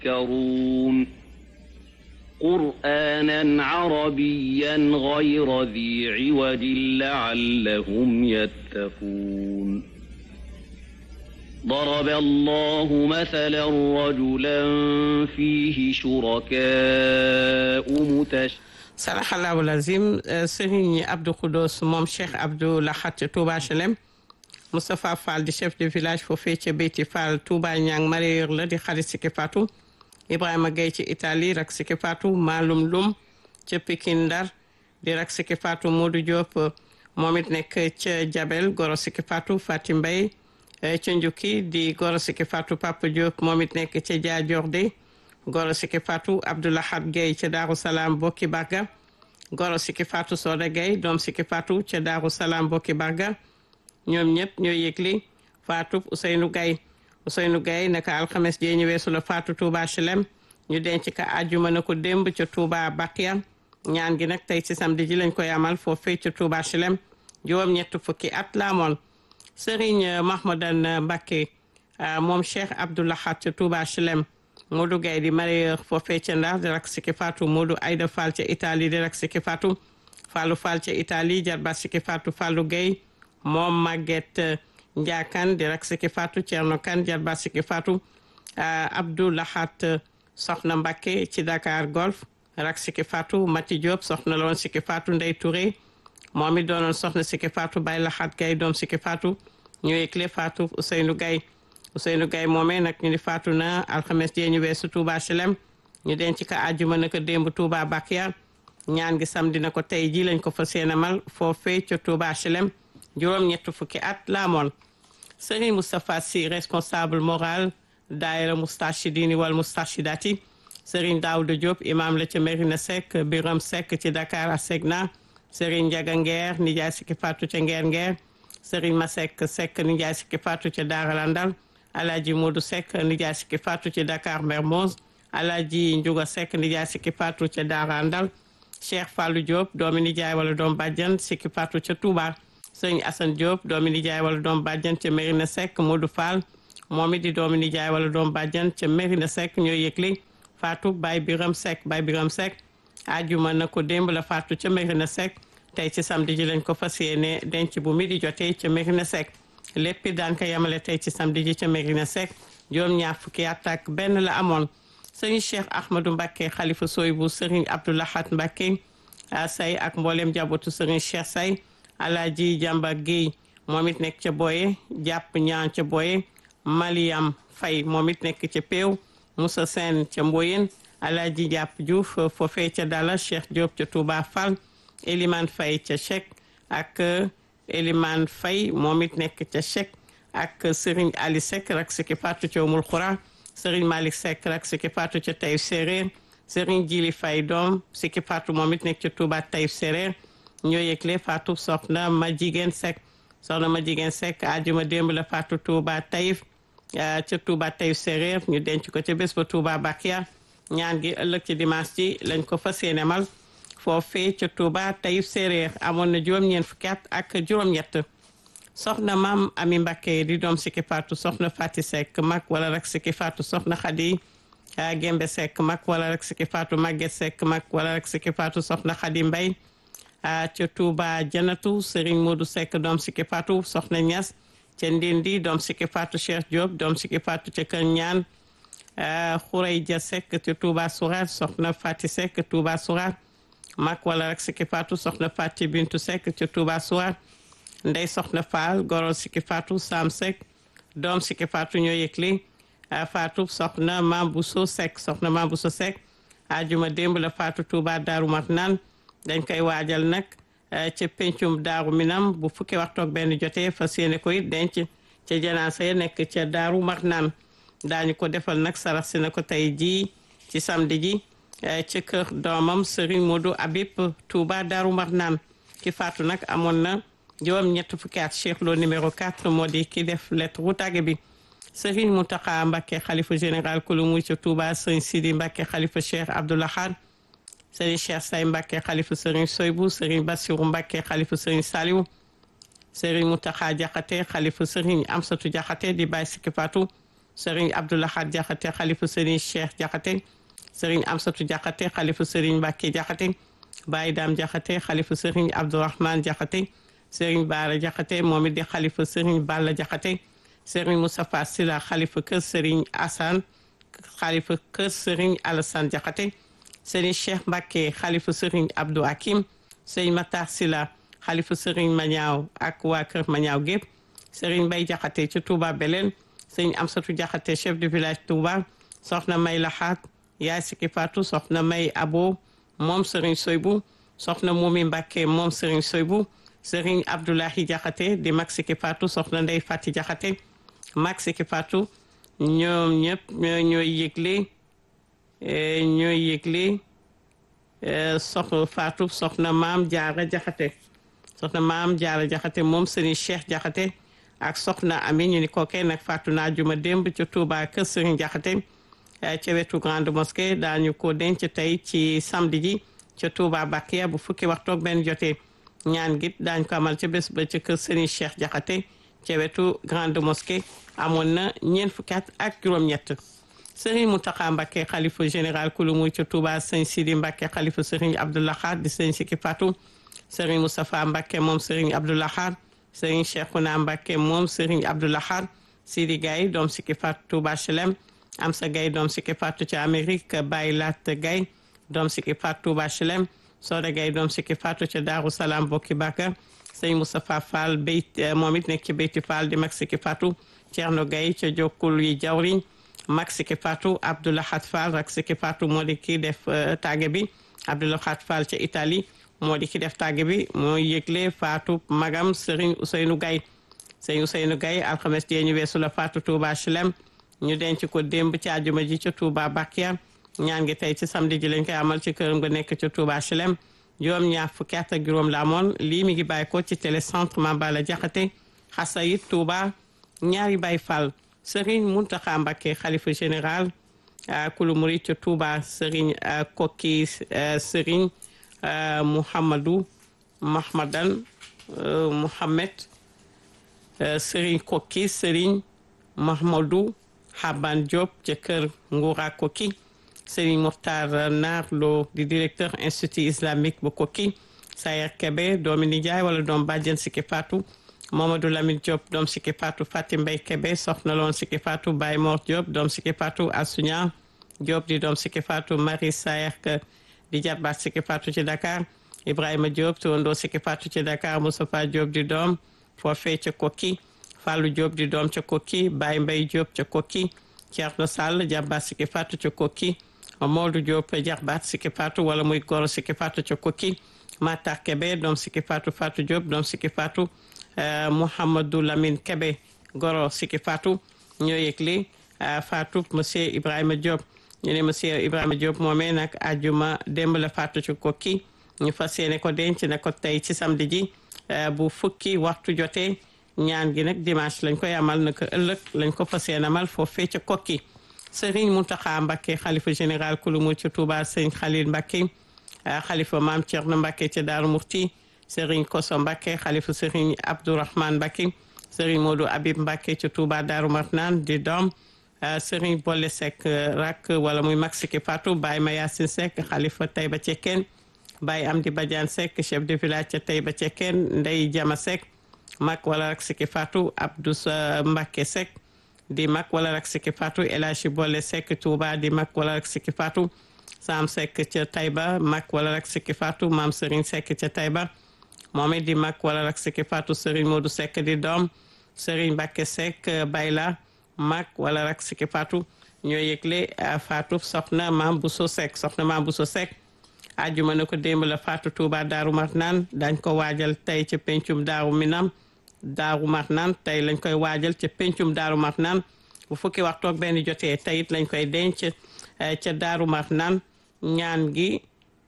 يذكرون قرآنا عربيا غير ذي عوج لعلهم يتقون ضرب الله مثلا رجلا فيه شركاء متشابهون saraxallahu lazim Serigne Abdou Khoudoss moom Cheikh Abdou Lahat Touba HLM Moustapha Fall di chef de village foofee ca Beyti Fall Touba Ñang mareyeur la di xarit Siki Fatou Ibrahima Gueye ci Italie rak Siki Fatou Maalum Lum ca Pikine Ndar di rak Siki Fatou Modou Diop moom it nekk ca Jabel goro Siki Fatou Fatim Mbaye ca Njukki di goro Siki Fatou Papa Diop moom it nekk ca Diadiorde goro Siki Fatou Abdoulahat Gueye ca Daaru Salaam bokki Barga goro Siki Fatou Soda Gueye doom Siki Fatou ca Daaru Salaam bokki Barga ñoom ñëpp ñoo yëgli Fatou Ousseynou Gaye Ousseynou Gaye naka alxames jee ñu weesu la Fatou Touba HLM ñu denc ka àjjuma na ko démb ca Touba Bakia ñaan gi nag tey ci samedi ji lañ koy amal foofee ca Touba HLM juróom ñett fukki at la amoon Serigne Mahmadan Mbacké moom Cheikh Abdoulahat ca Touba HLM Modou Gaye di mareyeur foofee ca Ndar di rak Siki Fatou Modou Aïda Fall ca Italie di rak Siki Fatou Fallou Fall ca Italie jarba Siki Fatou Fallou Gueye moom Maguette Ndiakan di rak Siki Fatou Thierno Kane jarba Siki Fatou Abdou Lahat soxna Mbacké ci Dakar Golf rak Siki Fatou Mati Diop soxna la woon Siki Fatou Ndey Touré moom it doonoon soxna Siki Fatou Baye Lahat Gaye doom Siki Fatou ñu yëgle Fatou Ousseynou Gaye Ousseynou Gaye moomee nag ñu ni faatu na alxames jee ñu weesu Touba HLM ñu denc ka àjjuma na ko démb Touba Bakia ñaan gi samedi na ko tey ji lañ ko fa seenamal foofee ca Touba HLM juróom ñett fukki at la amoon Serigne Moustapha Sy responsable moral daayira Moustachidini wal Moustachidati Serigne Daouda Diop imam la ca Merina Seck Biram Seck ci Dakar Asegna Serigne Ndiaga Nguer nijaay Siki Fatou ca Nguer Nguer Serigne Masek Seck nijaay Siki Fatou ca Daara Landal Alaji Modou Seck nijaay Siki Fatou ci Dakar Mermoz Alaji Ndiouga Seck nijaay Siki Fatou ca Daara Andal Cheikh Fallou Diop doomi nijaay wala doom bàjjan Siki Fatou ca Touba Sëñ Assane Diop doomi nijaay wala doom bàjjan ca Mérina Seck Modou Fall moom it di doomi nijaay wala doom bàjjan ca Mérina Seck ñoo yëgli Fatou Baye Biram Seck Baye Biram Seck ajuma na ko démb la Fatou ca Mérina Seck tey ci samedi ji lañ ko fas yéene denc bu mi di jotee ca Mérina Seck lépp daan ko yamale tey ci samedi ji ca Mérina Seck juróom ñaar fukki at ak benn la amoon sëriñ Cheikh Ahmadou Mbacké xalifa sooy bu sëriñ Abdoulahat Mbacké say ak mboolem jàbbatu sëriñ Cheikh say Alaaji Jàmba Guèye moom it nekk ca Boye jàpp ñaan ca Boye Mariam Fay moom it nekk ca Péew Moussa Sène ca Mboyen Alaaji Jàpp Diouf foofee ca Dala Cheikh Diop ca Touba Fall Elimane Fay ca Chek ak Elimane Faye moom it nekk ca Chek ak Serigne Ali Seck rak Siki Fatou ca Umul Xura Serigne Malick Seck rak Siki Fatou ca Taïf Séréer Serigne Jili Faye doom Siki Fatou moom it nekk ca Touba Taïf Séréer ñoo yëgle Fatou soxna ma jigéen Seck soxna ma jigéen Seck ajuma démb la Fatou Touba Taïf ca Touba Taïf Séréer ñu denc ko ca bés ba Touba Bakia ñaan gi ëllëg ci dimanche ji lañ ko fas yéene mal foofee ca Touba Taïf Séréer amoon na juróom-ñeent fukki at ak juróom-ñett soxna maam Ami Mbacké di doom Siki Fatou soxna Fati Seck mag wala rek Siki Fatou soxna Khady Gembe Seck mag wala rek Siki Fatou Maguette Seck mag wala rek Siki Fatou soxna Khady Mbaye ca Touba Janatu Serigne Modou Seck doom Siki Fatou soxna Niass ca Ndindi doom Siki Fatou Cheikh Diop doom Siki Fatou ca Kër Ñaan Khourey Dia Seck ca Touba Sourar soxna Fati Seck Touba Sourar mag wala rek Siki Fatou soxna Fati Bintu Seck ca Touba Souar ndey soxna Fall goro Siki Fatou Sam Seck doom Siki Fatou ñoo yëgli Fatou soxna Mam Bousso Seck soxna Mam Bousso Seck ajuma démb la Fatou Touba Daaru Marnaan dañ koy waajal nag ca pencum Daaru Minam bu fukki waxtu ak benn jotee fas yéene ko it denc ca janaasa ya nekk ca Daaru Marnaan daañu ko defal nag sarax si na ko tey jii ci samedi ji ci kër doomam Serigne Modou Habib Touba Darou Marnaan ki faatu nag amoon na juróom ñett fukki at Cheikh Lo numéro 4 moo di ki def lettre wu tàgge bi Serigne Mountakha Mbacké xalifa général kulu muy ca Touba Serigne Sidi Mbacké xalifa Cheikh Abdoulahad Serigne Cheikh Say Mbacké xalifa Serigne Soybou Serigne Bassirou Mbacké xalifa Serigne Saliou Serigne Mountakha Diakhaté xalifa Serigne Amsatou Diakhaté di bàyyi Siki Fatou Serigne Abdoulahad Jaxate xalifa Serigne Cheikh Jaxate Serigne Amsatu Jaxate xalifa Serigne Mbacke Jaxate Baye Dame Jaxate xalifa Serigne Abdourahmane Jaxate Serigne Baara Jaxate moom it di xalifa Serigne Balla Jaxate Serigne Moustapha Sila xalifa kër Serigne Assane xalifa kër Serigne Alassane Jaxate Serigne Cheikh Mbacke xalifa Serigne Abdou Hakim Serigne Matar Sila xalifa Serigne Mañaaw ak waa kër Mañaaw gépp Serigne Bay Jaxate ci Touba Belén Serigne Amsatu Jaxate chef de village Touba soxna May Laxaat yaay Siki Fatou soxna May Abo moom Serigne Soybu soxna Momi Mbacke moom Serigne Soybu Serigne Abdoulahi Jaxate di mag Siki Fatou soxna Ndey Fati Jaxate mag Siki Fatou ñoom ñëpp ñooy yëgle ñooy yëgle soxna Fatou soxna maam Jaara Jaxate soxna maam Jaara Jaxate moom Serigne Cheikh Jaxate ak soxna Ami ñu ni kookee nag Fatou naa juma démb ca Touba kër Serigne Jaxate ca wetu grande mosquée daañu ko denc tey ci samedi ji ca Touba Bakiya bu fukki waxtu ak benn jotee ñaan git daañ ko amal ca bés ba ca kër Serigne Cheikh Jaxate ca wetu grande mosquée amoon na ñeent fukki at ak juróom-ñett Serigne Mountakha Mbacké xalifa général kulu muy ca Touba sëñ Sidi Mbacké xalifa Serigne Abdoulahad di sëñ Siki Fatou Serigne Moustapha Mbacké moom Serigne Abdoulahad Serigne Cheikhouna Mbacké moom Serigne Abdoulahad Sidi Gaye doom Siki Fatou Touba Chelem Amsa Gaye doom Siki Fatou ca Amérique Baye Lat Gaye doom Siki Fatou Touba Chelem Soda Gaye doom Siki Fatou ca Darou Salam Bokki Bakar Serigne Moustapha Fall Beyt moom it nekk ci Beyti Fall di mag Siki Fatou Thierno Gaye ca Jokkul yi jawriñ mag Siki Fatou Abdoulahat Fall rak Siki Fatou moo di ki def tàgge bi Abdoulahat Fall ca Italie moo di ki def tàgge bi moo yëgle Fatou magam Serigne Ousseynou Gaye Serigne Ousseynou Gaye alxames jee ñu weesu la Fatou Touba Chelem ñu denc ko démb ci àjjuma ji ca Touba Bakia ñaan gi tey ci samedi ji lañ koy amal ci këram nga nekk ca Touba Chelem juróom ñaar fukki at ak juróom la amoon lii mi ngi bàyyi ko ci télécentre Mambala Jaxate Xasayit Touba ñaari Baye Fall Serigne Mountakha Mbacké xalifa général kulu murid ca Touba Serigne Kokki Serigne Mouhamadou Mahmadan Mouhamed Serigne Kokki Serigne Mahmadou Haban Diop ca kër Ngoura Kokki Serigne Mokhtar Naar Lo di directeur institut islamique bu Kokki Sayer Kebe doomi nijaay wala doom bàjjen Siki Fatou Mamadou Lamine Diop doom Siki Fatou Fatim Mbay Kebe soxna loon Siki Fatou Baye Mor Diop doom Siki Fatou Asuña Diop di doom Siki Fatou Marie Sayer di jarbaat Siki Fatou ci Dakar Ibrahima Diop tuwandoo Siki Fatou ci Dakar Moustapha Diop di doom foofee ca Kokki Fallou Diop di doom ca Kokki Baye Mbay Diop ca Kokki Thierno Sall jarbaat Siki Fatou ca Kokki Modou Diop jarbaat Siki Fatou wala muy goro Siki Fatou ca Kokki Matar Kebe doom Siki Fatou Fatou Diop doom Siki Fatou Mouhamadou Lamine Kebe goro Siki Fatou ñoo yëgle Fatou monsieur Ibrahima Diop ñu ne monsieur Ibrahima Diop moomee nag àjjuma démb la Fatou ci kokki ñu fas yéene ko denc na ko tey ci samedi ji bu fukki waxtu jotee ñaan gi nag dimanche lañ koy amal na ko ëllëg lañ ko fas yéene amal foofee ca kokki Serigne Mountakha Mbacké xalifa général kulu mu ci Touba Serigne Khalil Mbacké xalifa maam Thierno Mbacké ca Daaru Murti Serigne Koso Mbacké xalifa Serigne Abdourahmane Mbacké Serigne Modou Habib Mbacké ca Touba Daaru Marnaan di doom Serigne Bolle Seck rak wala muy mag Siki Fatou Baye Mayasin Seck xalifa Taïba Cekkeen Baye Amdi Badiane Seck chef de village ca Taïba Cekkeen Ndey Jama Seck mag wala rak Siki Fatou Abdou Mbacké Seck di mag wala rak Siki Fatou El Hadji Bolle Seck Touba di mag wala rak Siki Fatou Sam Seck ca Taïba mag wala rak Siki Fatou Maam Serigne Seck ca Taïba moom it di mag wala rak Siki Fatou Serigne Modou Seck di doom Serigne Mbacké Seck Bayla mag wala rak Siki Fatou ñoo yëgle Fatou soxna Maam Bousso Seck soxna Maam Bousso Seck ajuma na ko démb la Fatou Touba Daaru Marnaan dañ ko waajal tey ca pencum Daaru Minam Daaru Marnaan tey lañ koy waajal ca pencum Daaru Marnaan bu fukki waxtu ak benn jotee teyit lañ koy denc ca Daaru Marnaan ñaan gi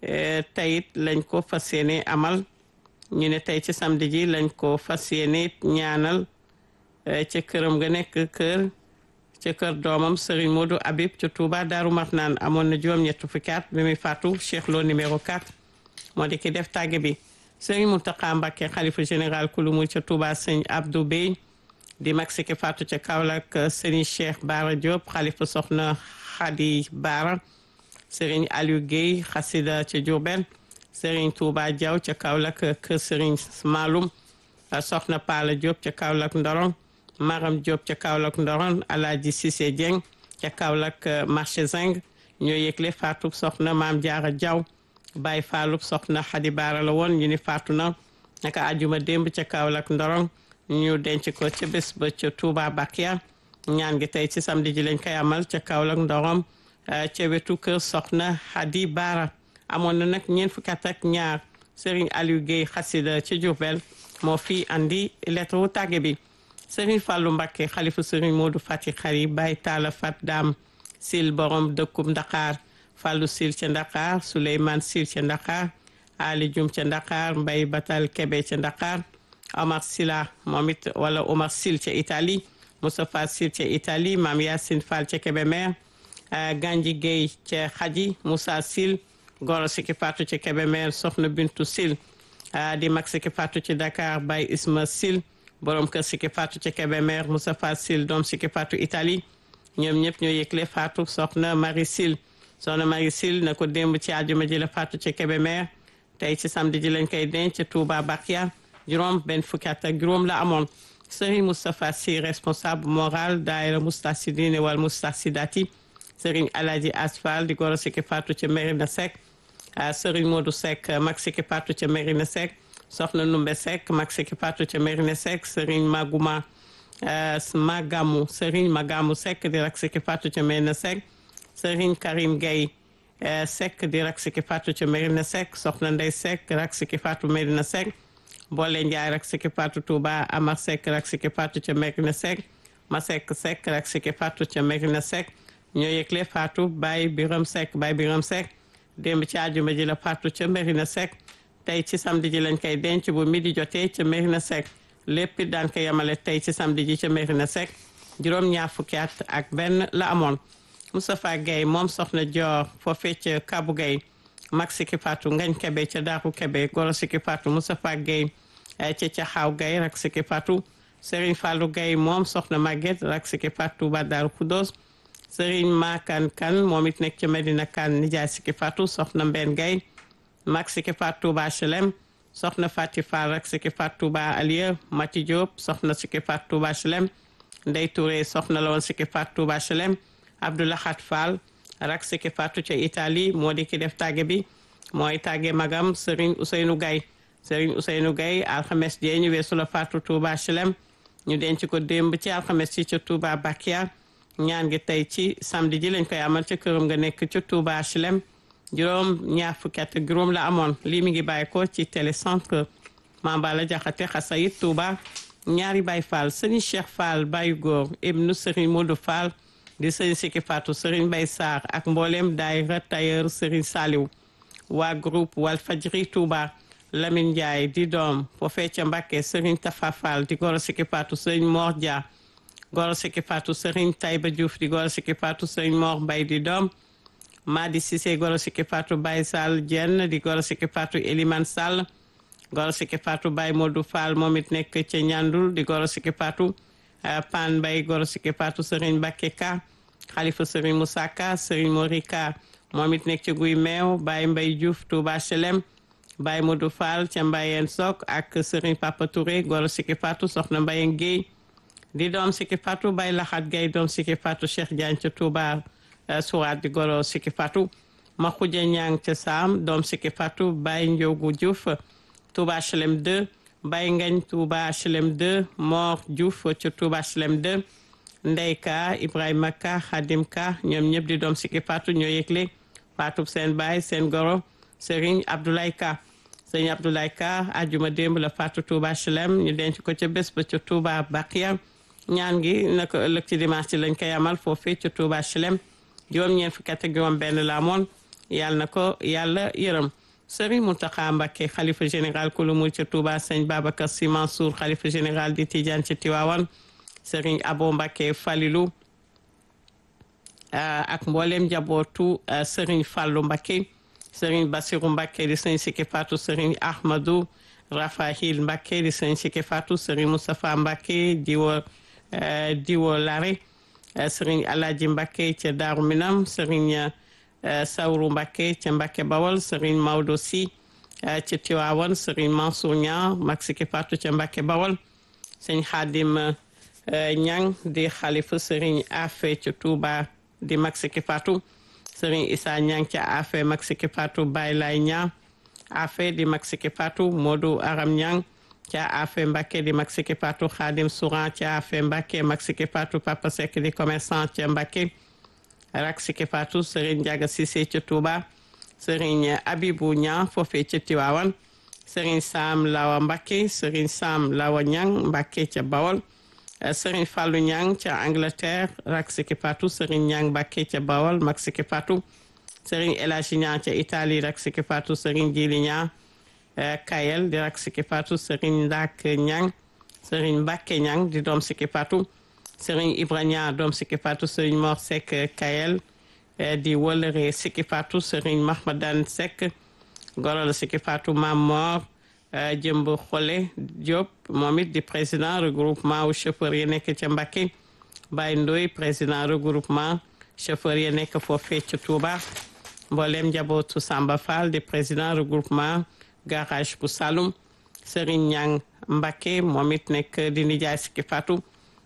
teyit lañ ko fas yéene amal ñu ne tey ci samedi ji lañ ko fas yéene ñaanal ca këram nga nekk kër ca kër doomam Serigne Modou Habib ca Touba Daaru Marnaan amoon na juróom-ñett fukki at bi muy faatu Cheikh Lo numéro 4 moo di ki def tàgge bi Serigne Mountakha Mbacké xalifa général kulu mu ca Touba sëñ Abdou Bey di mag Siki Fatou ca Kaolack Serigne Cheikh Bara Diop xalifa soxna Khady Bara Serigne Aliou Guèye xasida ca Diourbel Serigne Touba Diaw ca Kaolack kër Serigne Maloum soxna Pala Diop ca Kaolack Ndorong Maram Diop ca Kaolack Ndorong Alaaji Cissé Dieng ca Kaolack marché Zing ñoo yëgle faatu soxna Maam Jaara Diaw Baye Fallou soxna Khady Bara la woon ñu ni faatu na naka ajuma démb ca Kaolack Ndorong ñu denc ko ca bés ba ca Touba Bakia ñaan gi tey ci samedi ji lañ koy amal ca Kaolack Ndorong ca wetu kër soxna Khady Bara amoon na nag ñeent fukki at ak ñaar Serigne Aliou Guèye xasida ca Diourbel moo fi andi lettre wu tàgge bi Serigne Fallou Mbacké xalifu Serigne Modou Fati Xari Baye Talla Fat Dam Sil borom dëkkub Ndakaar Fallou Sil ca Ndakaar Souleymane Sil ca Ndakaar Ali Dioum ca Ndakaar Mbaye Batal Kebe ca Ndakaar Omar Sila moom it wala Omar Sil ca Italie Moustapha Sil ca Italie Mam Yacine Fall ca Kébémer Ganji Guèye ca Xaji Moussa Sil Goro Siki Fatou ca Kébémer Soxna Bintu Sil di mag Siki Fatou ci Dakar Baye Isma Sil borom kër Siki Fatou ca Kébémer Moustapha Sil doom Siki Fatou Italie ñoom ñëpp ñoo yëgle Fatou soxna Marie Sil soxna Marie Sil na ko démb ci àjjuma ji la Fatou ca Kébémer tey ci samedi ji lañ koy denc ca Touba Bakia juróom benn fukki at ak juróom la amoon Serigne Moustapha Sy responsable moral daayira Moustarchidine wal Moustarchidati Serigne Alaji Asfal di goro Siki Fatou ca Merina Seck Serigne Modou Seck mag Siki Fatou ca Merina Seck soxna Numbe Seck mag Siki Fatou ca Merina Seck Serigne Magouma Magamu Serigne Magamu Seck di rak Siki Fatou ca Merina Seck Serigne Karim Gueye Seck di rak Siki Fatou ca Merina Seck soxna Ndey Seck rak Siki Fatou Merina Seck Boole Ndiaye rak Siki Fatou Touba Amar Seck rak Siki Fatou ca Merina Seck Masek Seck rak Siki Fatou ca Merina Seck ñoo yëgle Fatou Baye Biram Seck Baye Biram Seck démb ci àjjuma ji la Fatou ca Merina Seck tey ci samedi ji lañ koy denc bu midi jotee ca Merina Seck lépp daan ko yemale tey ci samedi ji ca Merina Seck juróom ñaar fukki at ak benn la amoon Moustapha Guèye moom soxna Dior foofee ca Kabu Guèye mag Siki Fatou ngañ Kebe ca Daaru Kebe goro Siki Fatou Moustapha Guèye ca Caxaaw Guèye rak Siki Fatou Serigne Fallou Guèye moom soxna Maguette rak Siki Fatou ba Daaru Khoudoss Serigne Makan Kan moom it nekk ca Medina Kan nijaay Siki Fatou soxna Mbenn Guèye mag Siki Fatou ba HLM soxna Fati Fall rak Siki Fatou ba Alieu Mati Diop soxna Siki Fatou ba HLM Ndey Touré soxna la woon Siki Fatou ba HLM Abdoulahat Fall rak Siki Fatou ca Italie moo di ki def tàgge bi mooy tàgge magam Serigne Ousseynou Gaye Serigne Ousseynou Gaye alxames jee ñu weesu la Fatou Touba HLM ñu denc ko démb ci alxames ci ca Touba Bakia ñaan gi tey ci samedi ji lañ koy amal ca këram nga nekk ca Touba HLM juróom ñaar fukki at ak juróom la amoon lii mi ngi bàyyi ko ci télécentre Mambala Jaxate Xasayit Touba ñaari Baye Fall Serigne Cheikh Fall Baye Góor ibnu Serigne Modou Fall di Serigne Siki Fatou Serigne Baye Sarr ak mboolem daayira tailleur Serigne Saliou waa groupe Walfadjri Touba Lamine Ndiaye di doom foofee ca Mbacké Serigne Tafa Fall di goro Siki Fatou Serigne Mor Dia goro Siki Fatou Serigne Taïba Diouf di goro Siki Fatou Serigne Mor Mbaye di doom Madi Cissé goro Siki Fatou Baye Sall Dieng di goro Siki Fatou Elimane Sall goro Siki Fatou Baye Modou Fall moom it nekk ca Ñandul di goro Siki Fatou Pan Mbaye goro Siki Fatou Serigne Mbacké Ka Khalifa Serigne Moussa Ka Serigne Morika moom it nekk ca Guy Meew Baye Mbaye Diouf Touba HLM Baye Modou Fall ca Mbayeen Sok ak Serigne Papa Touré goro Siki Fatou soxna Mbayeen Guèye di doom Siki Fatou Baye Laxat Guèye doom Siki Fatou Cheikh Diagne ca Touba Sourate di goro Siki Fatou Makhoudia Niang ca Sam doom Siki Fatou Baye Ndiogu Diouf Touba HLM 2 Baye Ngagne Touba HLM 2 Mor Diouf ca Touba HLM 2 Ndey Ka Ibrahima Ka Khadim Ka ñoom ñëpp di doom Siki Fatou ñoo yëgle Fatou seen baay seen goro Serigne Abdoulaye Ka Serigne Abdoulaye Ka ajuma démb la Fatou Touba HLM ñu denc ko ca bés ba ca Touba Bakia ñaan gi naka ëllëg ci dimanche ci lañ koy amal foofee ca Touba HLM juróom-ñeent fukki at ak juróom benn la amoon yàlla na ko yàlla yërëm Serigne Mountakha Mbacké xalifa général kulu mu ca Touba sëñ Babacar Sy Mansour xalifa général di Tidiane ci Tivaouane Serigne Abo Mbacké Falilou ak mboolem njabootu Serigne Fallou Mbacké Serigne Bassirou Mbacké di sëñ Siki Fatou Serigne Ahmadou Rafahil Mbacké di sëñ Siki Fatou Serigne Moustapha Mbacké di wa diwo lare sëriñ Alaaji Mbàkke ca Daaru Minam sëriñ Sawru Mbàkke ca Mbàkke Bawol sëriñ Maodo Si ca Tiwaawan sëriñ Mansour Ñang mag Siki Fatou ca Mbàkke Bawol sëñ Xaadim Ñang di xalifa sëriñ Afe ca Tuuba di mag Siki Fatou sëriñ Issa Ñang ca Afe mag Siki Fatou Baay Laay Ñang Afe di mag Siki Fatou Modou Aram Ñang ca Afe Mbàkke di mag Siki Fatou Xaadim Souran ca Afe Mbàkke mag Siki Fatou Papa Seck di commerçant ca Mbàkke rak Siki Fatou sëriñ Njaga Sise ca Tuuba sëriñ Abibu Ñang foofee ca Tiwaawan sëriñ Sam Lawa Mbàkke sëriñ Sam Lawa Ñang Mbàkke ca Bawol sëriñ Fallou Ñang ca Angleterre rak Siki Fatou sëriñ Ñang Mbàkke ca Bawol mag Siki Fatou sëriñ Elaji Ñang ca Italie rak Siki Fatou sëriñ Jili Ñang Kayel di rak Siki Fatou sëriñ Ndak Ñang sëriñ Mbàkke Ñang di doom Siki Fatou sëriñ Ibra Ñang doom Siki Fatou sëriñ Mor Seck Kayel di wëlëre Siki Fatou sëriñ Mahmadan Seck gorol Siki Fatou Mam Mor jëmb xole Diop moom it di président regroupement wu chauffeur yi nekk ca Mbacké Baye Ndoy président regroupement chauffeur yi nekk foofee ca Touba mboolem njabootu Samba Fall di président regroupement garage bu Saloum Serigne Ñang Mbacké moom it nekk di nijaay Siki Fatou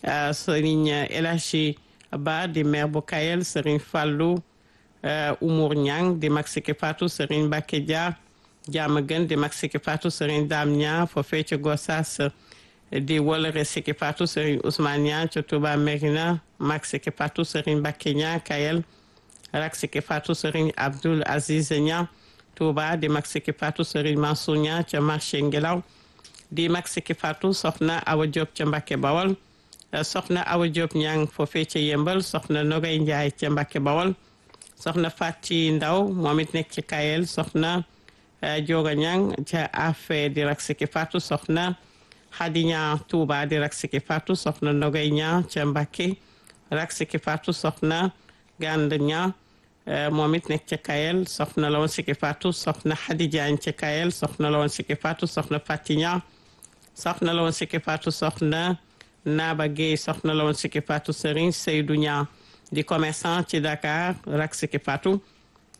Serigne Elachi Ba di maire bu Kayel Serigne Fallou Umour Ñang di mag Siki Fatou Serigne Mbacké Dia jaama gën di mag Siki Fatou Serigne Dame Niang foofee ca Gossas di wolore Siki Fatou Serigne Ousmane Niang ca Touba Merina mag Siki Fatou Serigne Mbacké Niang Kayel rak Siki Fatou Serigne Abdoul Aziz Niang Touba di mag Siki Fatou Serigne Mansour Niang ca marché Ngelaw di mag Siki Fatou soxna Awa Diop ca Mbacké Bawol soxna Awa Diop Niang foofee ca Yembal soxna Nogay Ndiaye ca Mbacké Bawol soxna Fati Ndaw moom it nekk ci Kayel soxna Joga Ñang ca Afe di rak Siki Fatou soxna Xadi Ñang Touba di rak Siki Fatou soxna Nogay Ñang ca Mbacké rak Siki Fatou soxna Gand Ñang moom it nekk ca Kayel soxna la woon Siki Fatou soxna Xadi Jaañ ca Kayel soxna la woon Siki Fatou soxna Fati Ñang soxna la woon Siki Fatou soxna Naba Gueye soxna la woon Siki Fatou Serigne Seydou Ñang di commerçant ci Dakar rak Siki Fatou